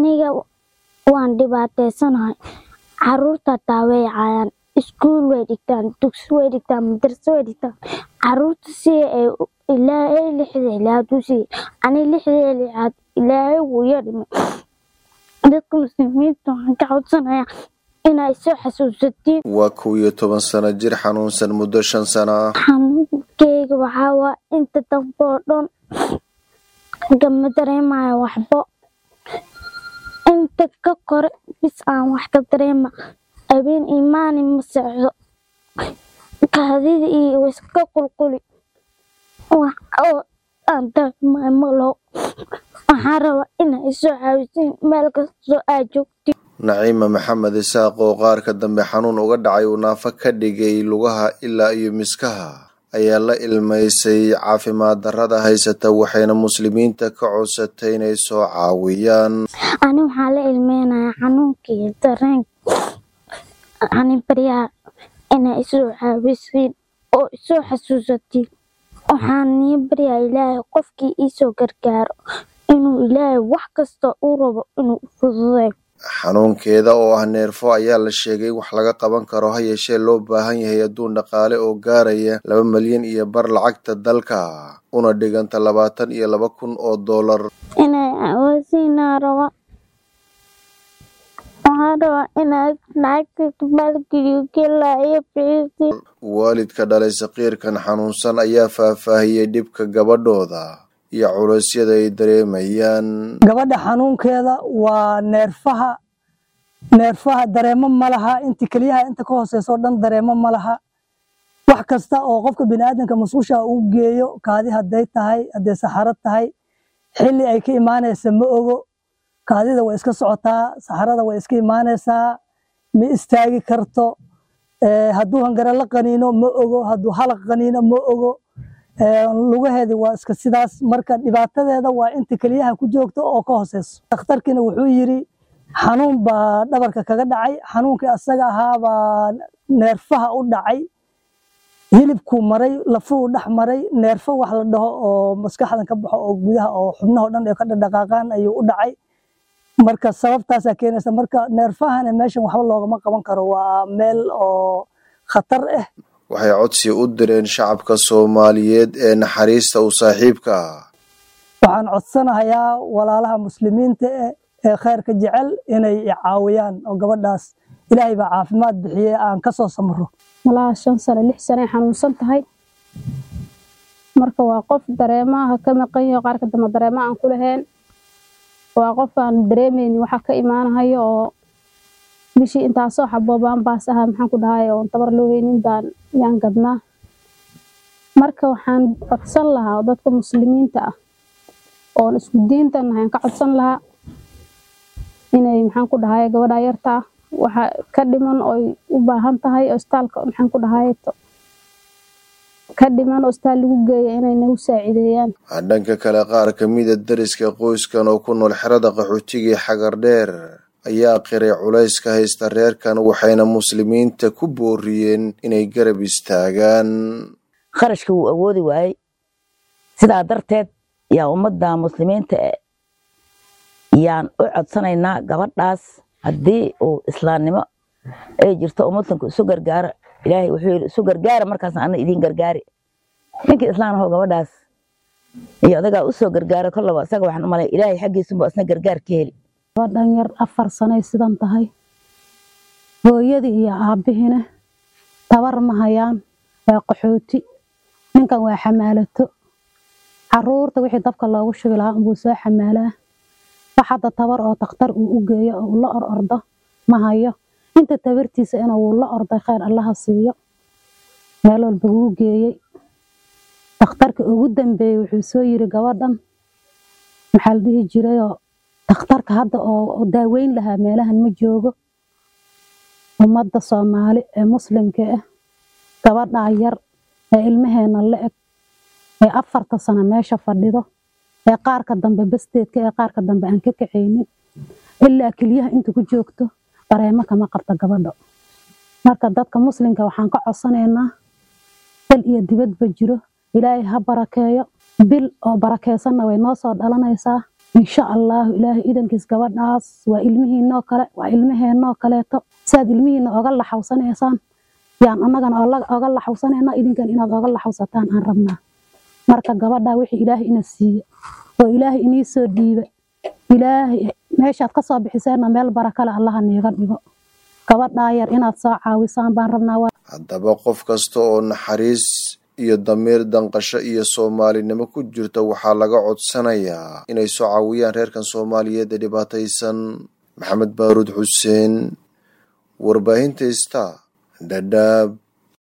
aniga waan dhibaateysanahay caruurta taa way caayaan iskuul way dhigtaan dugsi way dhigtaan madarso way dhigtaan caruurta si ay ilaahay lixda ilaad u siiye ani lixda lixaad ilaahay wuu iga dhimay dadka muslimiinta waxaan ka codsanayaa inay soo xasuusatiin waa kow iyo toban sano jir xanuunsan muddo shan sano ah xanuunkeyga waxaa waa inta dambe oo dhan gama dareemayo waxbo inta ka kore bis aan wax ka dareema habeen imaani ma socdo kaadida iyo iska qulquli wax oo aan dareemayo malo waxaan rabaa inay isoo caawisiin meel kastoo aad joogtiin naciima maxamed isaaq oo qaarka dambe xanuun uga dhacay uu naafo ka dhigay lugaha ilaa iyo miskaha ayaa la ilmaysay caafimaad darrada haysata waxayna muslimiinta ka codsatay inay soo caawiyaan ani waxaa la ilmeynayaa xanuunkii dareenka ani baryaha inay isoo caawisiin oo isoo xasuusatiin waxaan nii baryaa ilaahay qofkii iisoo gargaaro inuu ilaahay wax kasta uu rabo inuu fududeeyo xanuunkeeda oo ah neerfo ayaa la sheegay wax laga qaban karo ha yeeshee loo baahan yahay adduun dhaqaale oo gaaraya laba malyan iyo bar lacagta dalka una dhiganta labaatan iyo laba kun oo doolar inay caawisiinaa raba waxaan rabaa inaad lacagta maalgeliyo gelaa iyo bixisi waalidka dhalay saqiirkan xanuunsan ayaa faahfaahiyey dhibka gabadhooda iyo culeysyada ay dareemayaan gabadha xanuunkeeda waa neerfaha neerfaha dareemo ma laha inta keliyaha inta ka hooseysa oo dhan dareemo ma laha wax kasta oo qofka biniaadanka musqusha uu geeyo kaadi hadday tahay hadday saxaro tahay xilli ay ka imaanaysa ma ogo kaadida way iska socotaa saxarada way iska imaanaysaa ma istaagi karto hadduu hangare la qaniino ma ogo hadduu halaq qaniino ma ogo lugaheedi waa iska sidaas marka dhibaatadeeda waa inta keliyaha ku joogto oo ka hooseyso dhakhtarkiina wuxuu yiri xanuun baa dhabarka kaga dhacay xanuunkii asaga ahaabaa neerfaha u dhacay hilibkuu maray lafuu dhex maray neerfo wax la dhaho oo maskaxdan ka baxo oo gudaha oo xubnaha dhan ay ka dhaqaaqaan ayuu u dhacay marka sababtaasaa keenaysa marka neerfahana meeshan waxba loogama qaban karo waa meel oo khatar ah waxay codsi u direen shacabka soomaaliyeed ee naxariista u saaxiibka ah waxaan codsanahayaa walaalaha muslimiinta eh ee khayrka jecel inay caawiyaan oo gabadhaas ilaahay baa caafimaad bixiyey aan ka soo samro malaha shan sano lix sano ay xanuunsan tahay marka waa qof dareemaha ka maqan yaho qaarka dambe dareema aan ku lahayn waa qof aan dareemeynin waxa ka imaanahayo oo bishii intaasoo xaboobaan baas aha maxaan ku dhahay oon tabar loo heynin baan yaan gadnaa marka waxaan codsan lahaa dadka muslimiinta ah oon isku diinta nahay aan ka codsan lahaa inay maxaan ku dhahay gabadha yarta ah waxa ka dhiman oy u baahan tahay ostaalka maxaan ku dhahay ka dhiman ostaal lagu geeya inay nagu saacideeyaan dhanka kale qaar ka mida deriska qoyskan oo ku nool xerada qaxootigii xagar dheer ayaa qiray culayska haysta reerkan waxayna muslimiinta ku booriyeen inay garab istaagaan kharashka wuu awoodi waayey sidaa darteed yaa ummadda muslimiinta yaan u codsanaynaa gabadhaas haddii uu islaamnimo ay jirto oo muslimku isu gargaaro ilaahay wuxuu yidhi isu gargaara markaasna ana idiin gargaari ninkii islaam ahoo gabadhaas iyo odagaa usoo gargaaro kollaba isaga waxaan u malay ilaahay xaggiisunba isna gargaar ka heli gabadhan yar afar sanay sidan tahay hooyadii iyo aabbihina tabar ma hayaan waa qaxooti ninkan waa xamaalato caruurta wixii dabka loogu shubi lahaa unbuu soo xamaalaa wax hadda tabar oo takhtar uu u geeyo oo uu la or ordo ma hayo inta tabartiisa ina wuu la orday khayr allaha siiyo meel walba wuu geeyey takhtarka ugu dambeeyey wuxuu soo yiri gabadhan maxaa la dhihi jirayoo takhtarka hadda oo daaweyn lahaa meelahan ma joogo ummadda soomaali ee muslimka ah gabadhaa yar ee ilmaheena la eg ee afarta sano meesha fadhido ee qaarka dambe basteedka ee qaarka dambe aan ka kacaynin ilaa keliyaha inta ku joogto dareemo kama qabta gabadha marka dadka muslimka waxaan ka codsanaynaa dal iyo dibadba jiro ilaahay ha barakeeyo bil oo barakeysanna way noo soo dhalanaysaa insha allahu ilaahay idankiis gabadhaas waa ilmihiinoo kale waa ilmaheenoo kaleeto siaad ilmihiina oga laxawsanaysaan yaan annagana oga laxawsanayna idinkan inaad oga laxawsataan aan rabnaa marka gabadhaa wixii ilaahay ina siiye oo ilaahay inii soo dhiiba ilaahay meeshaad ka soo bixiseenna meel barakale allaha niiga dhigo gabadhaa yar inaad soo caawisaan baan rabnaa haddaba qof kasta oo naxariis iyo damiir danqasho iyo soomaalinimo ku jirta waxaa laga codsanayaa inay soo caawiyaan reerkan soomaaliyeed ee dhibaataysan maxamed baaruud xuseen warbaahinta ista dhadhaab